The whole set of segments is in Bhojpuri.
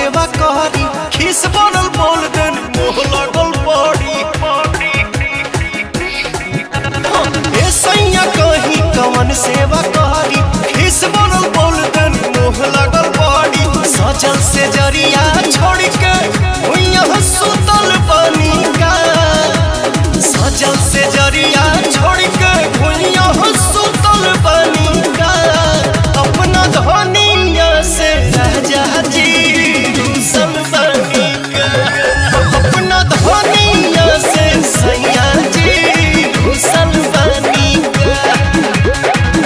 सेवा करी खिस बनल बोल देन मोह लगल पड़ी ए सैया कही कवन सेवा करी खिस बनल बोल देन मोह लगल पड़ी सजल से जरिया छोड़ के भुइया सुतल बनी का सजल से जरिया छोड़ के भुइया सुतल बनी का अपना धनिया से राजा जी दूसर बनी का अपना धनिया से सैया जी दूसर बनी का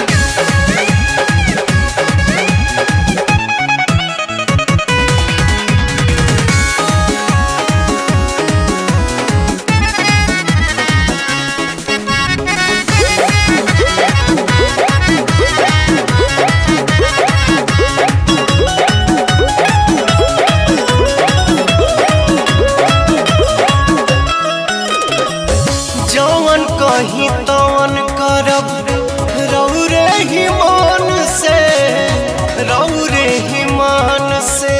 जवन कही तवन करब रौरे ही मान से रौरे ही मान से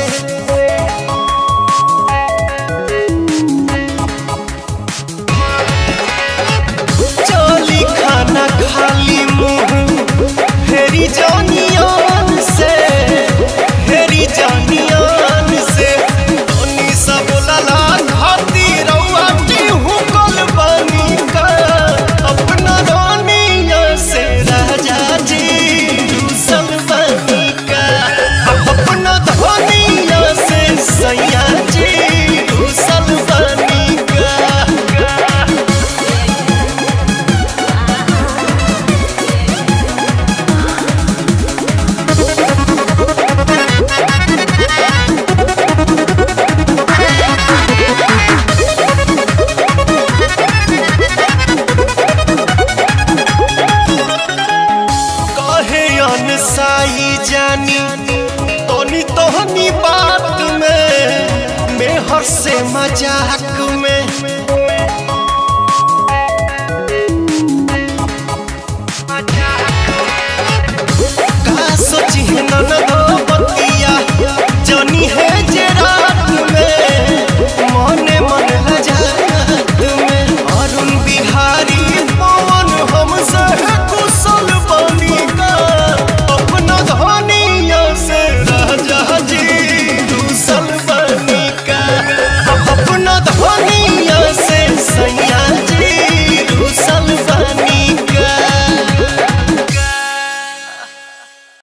चली खाना खाली मुंह फेरी जानियान से फेरी जानियान से तनी सब लला खाती रउआ टिहू कल बनी का अपना रानिया से राजा जी दूसर बनी का अपना धनिया से सैया जी दूसर बनी का कहे अनसाई जानी तोनी तोहनी बात में मेहर से मजाक